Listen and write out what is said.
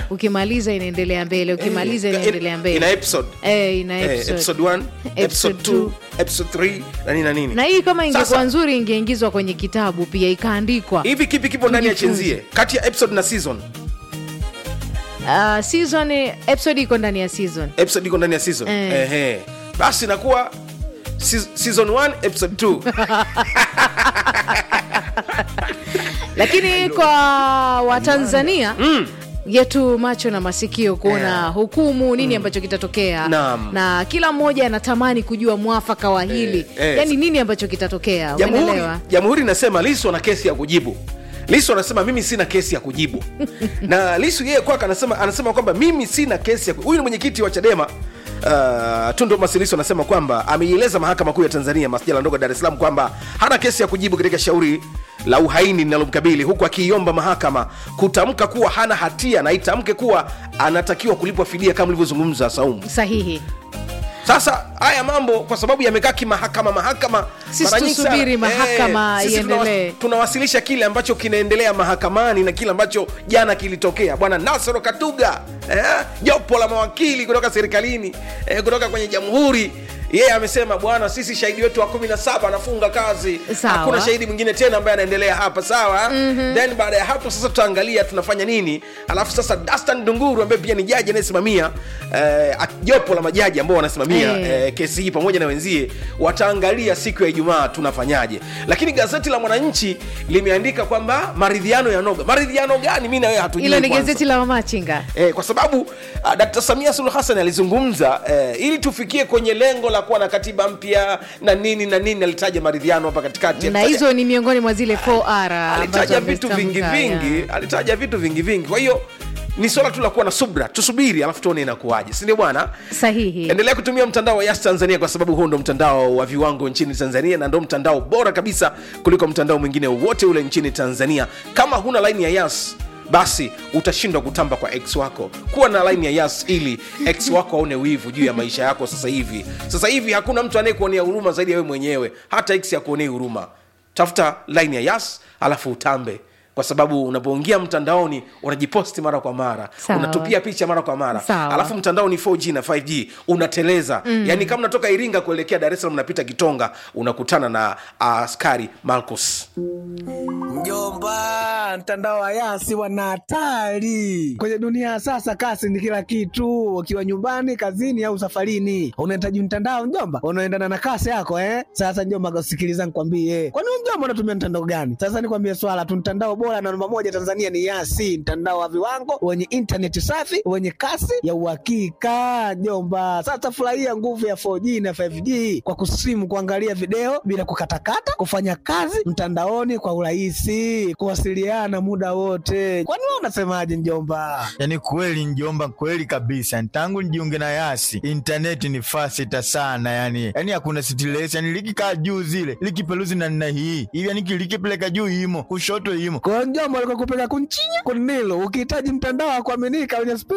ukimaliza inaendelea mbele ukimaliza Eh, inaendelea ina mbele episode Eh, ina Eh, episode. episode 1 episode Episode 2 two. episode 3 na nini na nini na hii kama ingekuwa Sasa- nzuri ingeingizwa kwenye kitabu pia ikaandikwa hivi kipi kipo ndani ya Tujifunze. chenzie kati ya episode na season uh, season episode iko ndani ya season episode iko ndani ya season Eh. Ehe. basi inakuwa se- season 1 episode 2 lakini kwa watanzania yetu macho na masikio kuona Yeah. hukumu nini ambacho kitatokea Naam. na kila mmoja anatamani kujua mwafaka wa hili Eh, eh. yani nini ambacho kitatokea jamhuri umeelewa jamhuri inasema lisu ana kesi ya kujibu lisu anasema mimi sina kesi ya kujibu na lisu yeye kwake anasema, anasema kwamba mimi sina kesi ya ku- huyu ni mwenyekiti wa chadema Uh, tundo masilisu anasema kwamba ameieleza mahakama kuu ya tanzania masjala ndogo ya dar es salaam kwamba hana kesi ya kujibu katika shauri la uhaini linalomkabili huku akiiomba mahakama kutamka kuwa hana hatia na itamke kuwa anatakiwa kulipwa fidia kama ulivyozungumza saumu sahihi sasa haya mambo kwa sababu yamekaa kimahakama mahakama Sisi mara nyingi sana- tusubiri mahakama sisi tunawas- iendelee. tunawasilisha kile ambacho kinaendelea mahakamani na kile ambacho jana kilitokea bwana nasoro katuga eh, jopo la mawakili kutoka serikalini eh, kutoka kwenye jamhuri yeye amesema bwana sisi shahidi wetu wa kumi na saba anafunga kazi Sawa. hakuna shahidi mwingine tena ambaye anaendelea hapa sawa mm-hmm. then baada ya hapo sasa tutaangalia tunafanya nini alafu sasa dastan dunguru ambaye pia ni jaji anayesimamia eh, jopo la majaji ambao wanasimamia Eh. eh, kesi hii pamoja na wenzie wataangalia siku ya ijumaa tunafanyaje lakini gazeti la mwananchi limeandika kwamba maridhiano ya noga maridhiano gani mi na wewe hatujui ilo ni kwanza. gazeti la mamachinga Eh, kwa sababu uh, Dkt. Samia Suluhu Hassan alizungumza eh, ili tufikie kwenye lengo la kuwa na katiba mpya na nini na nini, alitaja maridhiano hapa katikati, na Alitaja- hizo ni miongoni mwa zile 4R ambazo alitaja vitu vingi amezitamka, vingi, ya. alitaja vitu vingi vingi. Kwa hiyo ni swala tu la kuwa na subra, tusubiri alafu tuone inakuwaje, si ndio bwana? sahihi endelea kutumia mtandao wa yas tanzania kwa sababu huo ndo mtandao wa viwango nchini tanzania na ndo mtandao bora kabisa kuliko mtandao mwingine wowote ule nchini tanzania kama huna laini ya yas basi utashindwa kutamba kwa ex wako kuwa na laini ya yas ili ex wako aone wivu juu ya maisha yako sasa hivi sasa hivi hakuna mtu anayekuonea huruma zaidi ya wewe mwenyewe hata ex akuonei huruma tafuta laini ya yas alafu utambe kwa sababu unapoingia mtandaoni unajiposti mara kwa mara Sawa. unatupia picha mara kwa mara Sawa. alafu mtandao ni 4g na 5g unateleza mm. yaani kama unatoka iringa kuelekea dar es salaam unapita kitonga unakutana na uh, askari marcus Mjomba, mtandao wa Yasi wana hatari kwenye dunia ya sasa. Kasi ni kila kitu, ukiwa nyumbani, kazini au safarini, unahitaji mtandao mjomba, unaendana na kasi yako eh. Sasa mjomba, sikiliza nikwambie, kwani wewe mjomba unatumia mtandao gani? Sasa nikwambie swala tu, mtandao bora na namba moja Tanzania ni Yasi, mtandao wa viwango wenye intaneti safi wenye kasi ya uhakika mjomba. Sasa furahia nguvu ya 4G na 5G kwa kusimu, kuangalia video bila kukatakata, kufanya kazi mtandaoni kwa urahisi, kuwasiliana muda wote. Kwani wewe unasemaje mjomba? yaani kweli njomba kweli kabisa tangu nijiunge na yasi intaneti ni fasita sana yani yani hakuna stress yani likikaa juu zile likipeluzi na nna hii hivi yani likipeleka juu imo kushoto imo Kwa hiyo mjomba, alikuwa kupeka kunchinya kunilo, ukihitaji mtandao wa kuaminika wenye spidi